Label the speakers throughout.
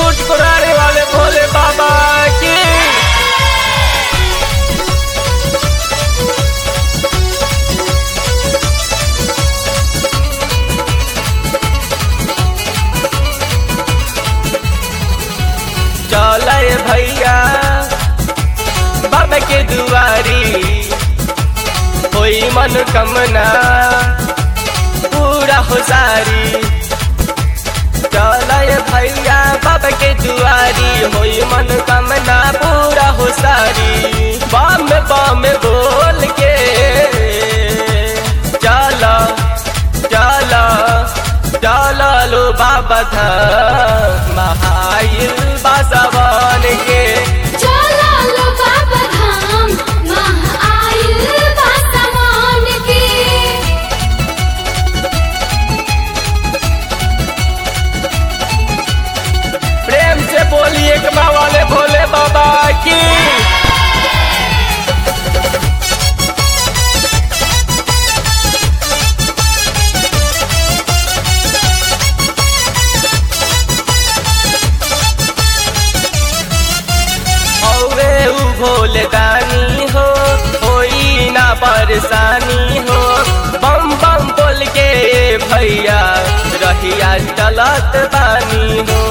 Speaker 1: चिरकुट कुराने वाले भोले बाबा की चले भैया बाबा के दुआरी होई मन कमना पूरा हो सारी चले भैया बाबा के दुआरी होई मन कमना पूरा हो सारी बम बम बोल के चलो चलो चलो लो बाबा धाम महाइल बासवन के
Speaker 2: चला लो बाबा धाम मह आइल बासमान के
Speaker 1: प्रेम से बोलिए कमा वाले भोले बाबा की औरे उ भोले दानी हो होई ना परेशानी हो बम बम बोल के भैया रहिया चलत बानी हो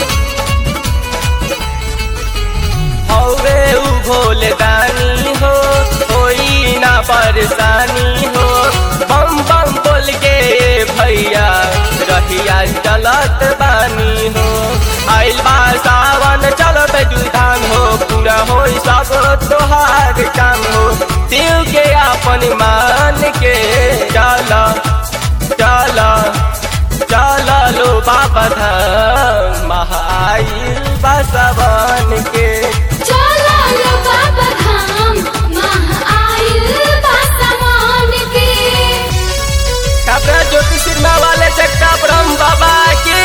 Speaker 1: हौवे उ भोले दानी हो होई ना परेशानी हो बम बम बोल के भैया रहिया चलत बानी हो आइल बा सावन चलत जुधान हो पूरा हो सब तोहार काम हो दिल के अपन मान के चल चल चल लो बाबा धाम महाइल बसवन के
Speaker 2: चला लो बाबा धाम मह आइल बासमान के
Speaker 1: कपड़ा ज्योति सिन्हा वाले चक्का ब्रह्म बाबा की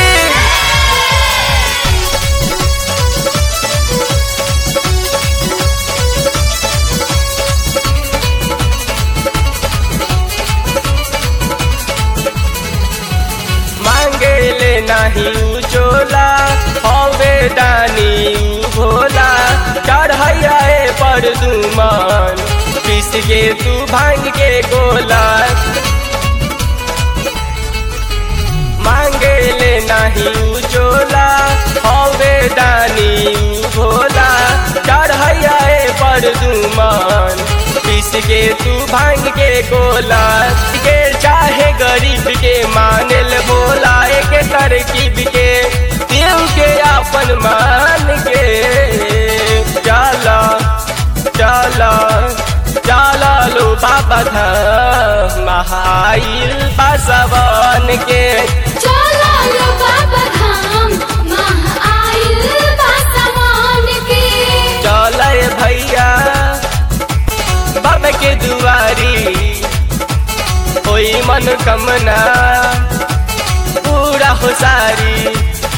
Speaker 1: मांगे ले नहीं उ चोला हवे दानी उ भोला चढ़ैया पर दुमान पीस के तू भांग के गोला मांगे ले नहीं उ चोला हवे दानी उ भोला चढ़ैया पर दुमान पीस के तू भांग के गोला के चाहे गरीब के मानल बोला एक तरकीब के दिल के अपन मान के चला चला चला लो बाबा धाम महाइल बसवन के
Speaker 2: चला लो बाबा धाम मह आइल बासमान के
Speaker 1: चले भैया बाबा के दुआरी होई मन कमना पूरा हो सारी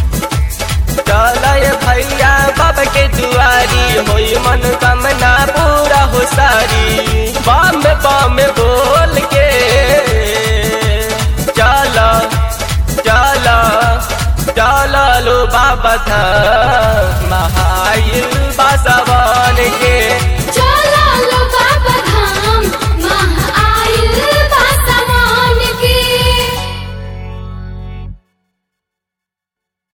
Speaker 1: चले भैया बाबा के दुआरी होई मन कमना पूरा हो सारी बम बम बोल के चलो चलो चलो लो बाबा धाम महाइल बसवन के
Speaker 2: चला